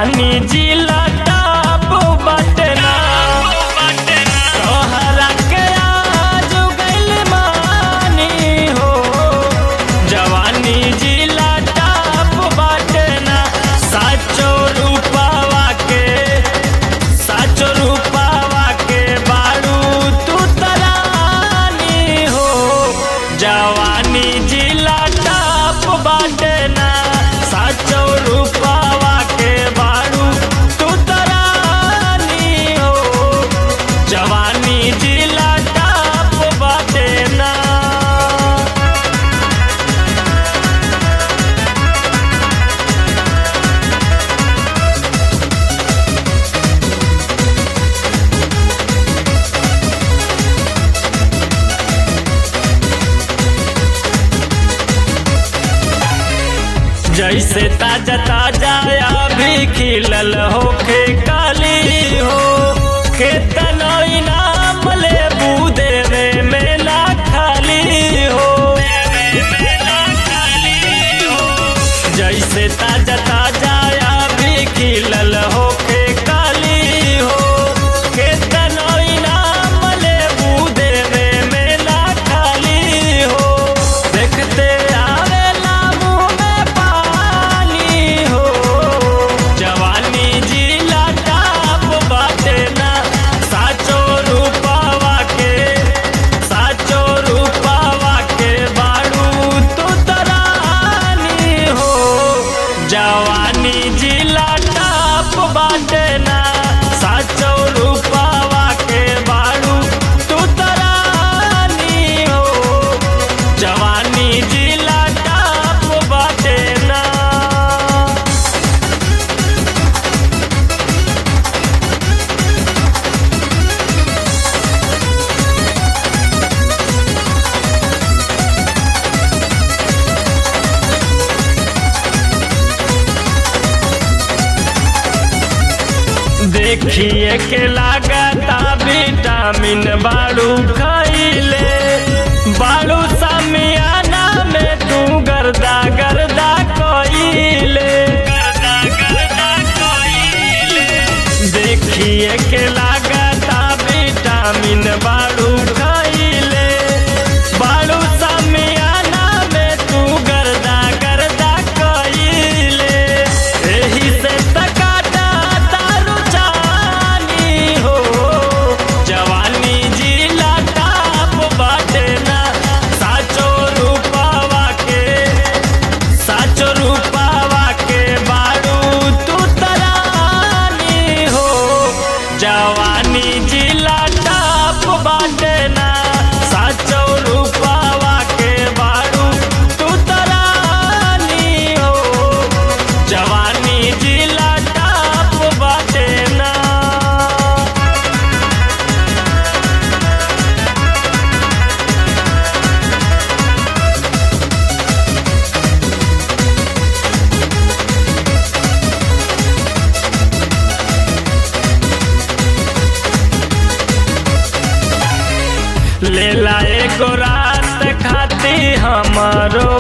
जवानी जिला टाप बाटे ना तोहरा के आज गइल मानी हो जवानी जिला टाप बाटे ना साचो रूपावा के साचो रूपावा के बारू तू तरानी हो जवानी जिला टाप बाटे ना साचो रूपावा के बारू तू तरानी हो जवानी जिला टाप बाटे ना जैसे ताजा ताजा अभी खिलल होखे काली हो खेतन इनाम ले देवे मेला खाली हो जैसे ताजा ताजा अभी खिलल होखे काली हो खेतन इनाम ले देवे मेला खाली हो देखते आवेला मुँह में पानी हो जवानी जिला टाप बाटे ना साचो रूपावा के साचो रूपावा के बाड़ू तू तरानी हो जवानी जिला टाप बाटे ना साचो रूपावा के बाड़ू तू तरानी हो जवानी जिला टाप बाटे ना देखिए के लागता विटामिन बाड़ू खैले बाड़ू समियाना में तू गर्दा गर्दा कइले देखिए के लागता विटामिन बाड़ू खैले बाड़ू समियाना में तू गर्दा गर्दा कइले एही से तकाटा तारू जानी हो जवानी जिला टाप बाटे ना साचो रूपावा के साचो रूपावा के बारू तू तरानी हो जवानी जिला टाप बाटे ना साचो रूपावा के बारू तू तरानी हो जवानी जिला टाप बाटे ना लेला एगो रात खाती हमारो